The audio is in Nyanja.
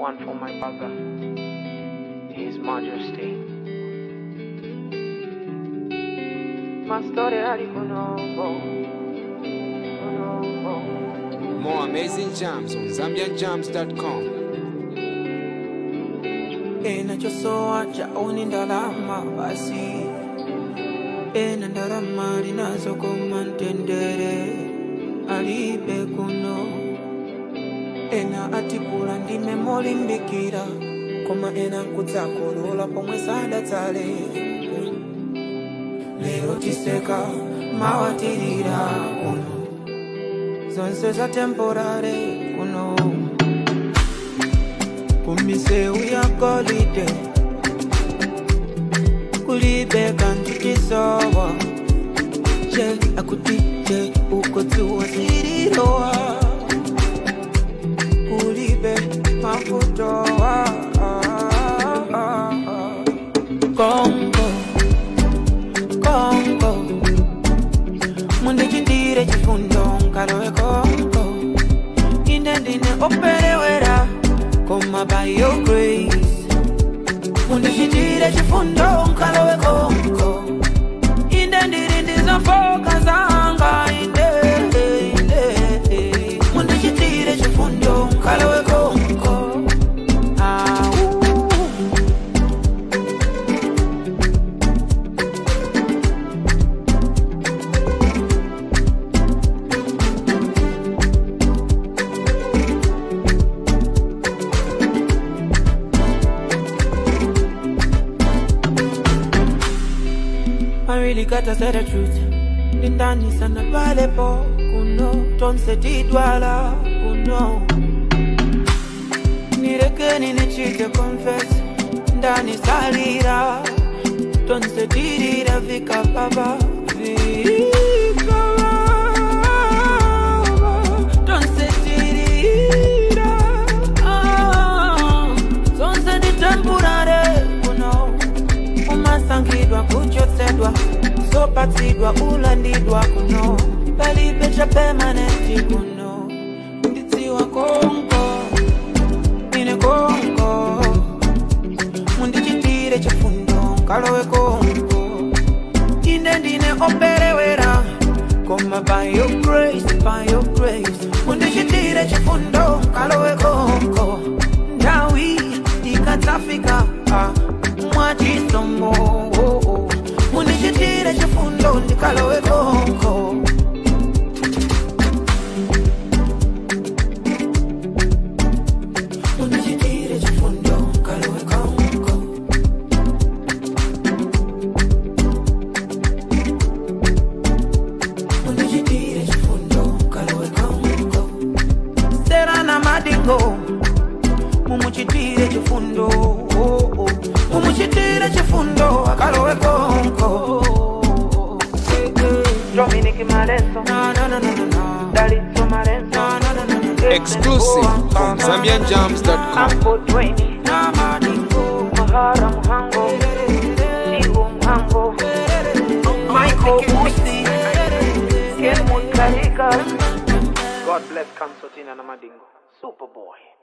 One for my brother, His Majesty. My story ali kunongo, kunongo. More amazing jams on ZambianJams.com. inachosoa chaoni ndalama basi ena ndalama linazokoma ntendere alibe kuno ena atipula ndime molimbikira koma ena kudzakolola pomwe sadatsale lero tiseka mawatirira kuno zonse za temporare kuno kumiseu ya golide kulibeka ntutisowa je akuti je ukotsiwa zirirowa kulibe mafutowa kongo kongo mundichitire chifundo nkalowe kongo ine ndine operewera koma by your grace mundichitire chifundo nkalowe kongo inde ndiri ndizofoka zanga inde inde mundichitire chifundo nkalowe kongo Au. I really gotta say the truth. Ndani sana pale po kuno tonse tidwala kuno nireke ninichite confess ndani salira tonse tirira vika baba vika baba tonse tirira ah, tonse ditempurare kuno umasangidwa kuchotsedwa zopatsidwa ulandidwa kuno palibe cha pemanenti kuno ndidziwa konko ine konko mundichitire chifundo nkalowe konko ine ndine operewera koma by your grace by your grace mundichitire chifundo nkalowe konko ndawi ikadzafika ah, mwachisomo oh, oh. mundichitire chifundo ndikalowe konko mundichitire chifundo nkalowe konko mundichitire chifundo nkalowe konko serana madingo mumuchitire chifundo oh, oh. mumuchitire chifundo akalowe konko Dominic Malenzo, Na, na, na, na, na, na. Dalitso Malenzo. Na, na, na, na, na, na. Exclusive from ZambianJams.com. Ambo Dwayne, Na madingo. Mahara Muhango, Sigo Muhango, Michael Musi, Kenwood Karika. God bless Kansotina na Madingo. Superboy.